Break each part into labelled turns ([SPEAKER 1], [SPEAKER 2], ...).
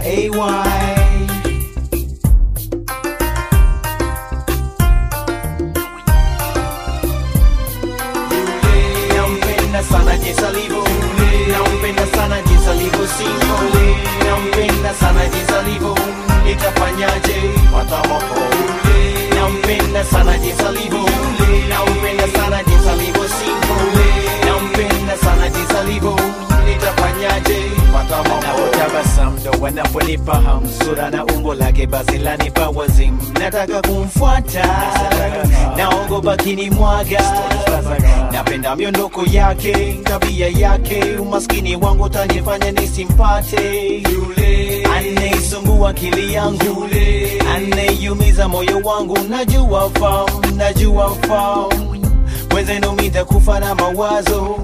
[SPEAKER 1] AY. Nampenda sana jinsi alivyo, nampenda sana jinsi alivyo single, nampenda sana jinsi alivyo, nitafanyaje watamoko. Nampenda sana jinsi alivyo, nampenda sana jinsi alivyo single, nampenda sana jinsi alivyo, nitafanyaje watamoko. Anapotabasamu ndo wanaponifahamu sura na umbo lake basi lanipa wazimu, nataka kumfuata, naogopa kinimwaga napenda miondoko yake, tabia yake, umaskini wangu utanifanya nisimpate yule anayesumbua akili yangu, yule anayeumiza moyo wangu. Najua fahamu, najua fahamu, wenzenu mitakufa na mawazo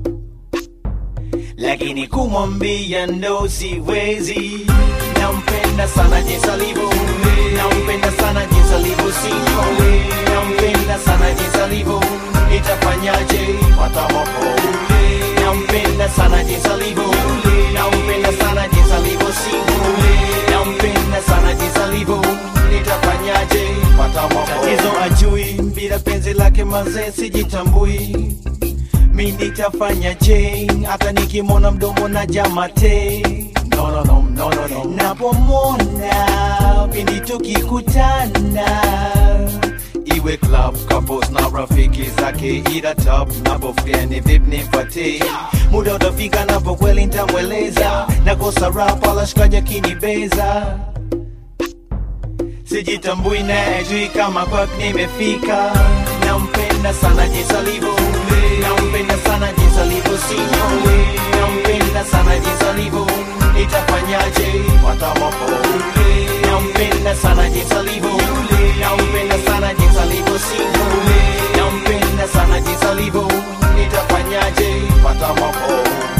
[SPEAKER 1] lakini kumwambia ndo siwezi. Nampenda sana jinsi alivyo, nampenda sana jinsi alivyo single, nampenda sana jinsi alivyo, nitafanyaje watamoko. Nampenda sana jinsi alivyo, nampenda sana jinsi alivyo single, nampenda sana jinsi alivyo, nitafanyaje watamoko. Tatizo ajui bila penzi lake mazee sijitambui mi nitafanya je hata nikimwona mdomo na jamate no, no, no, no, no, no. napomwona pindi tukikutana iwe club couples na rafiki zake ila top napofia ni vip nipate muda utafika napo kweli ntamweleza nakosa rap ala shikaji akinibeza sijitambui na ajui kama kwak nimefika nampenda sana jinsi alivyo nampenda sana jinsi alivyo single nampenda sana jinsi alivyo nitafanyaje watamoko nampenda sana jinsi alivyo nampenda sana jinsi alivyo single nampenda sana jinsi alivyo nitafanyaje watamoko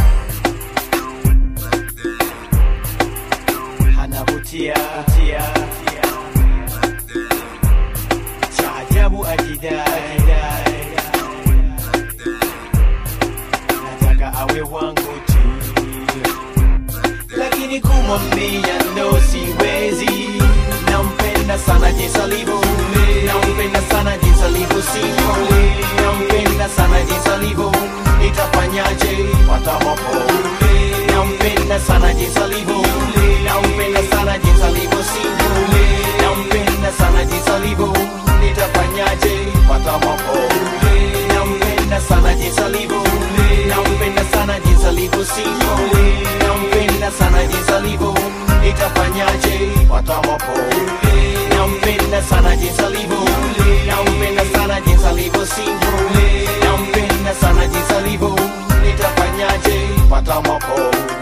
[SPEAKER 1] anavutia vutia, cha ajabu ajidai nataka awe wangu tu lakini kumwambia ndo siwezi nampenda sana jinsi alivyo nampenda sana jinsi alivyo single nampenda sana jinsi alivyo nitafanyaje watamoko nampenda sana jinsi alivyo nampenda sana jinsi alivyo single nampenda sana jinsi alivyo nitafanyaje watamoko nampenda sana jinsi alivyo nampenda sana jinsi alivyo single nampenda sana jinsi alivyo nitafanyaje watamoko nampenda sana jinsi alivyo nampenda sana jinsi alivyo single nampenda sana jinsi alivyo nitafanyaje watamoko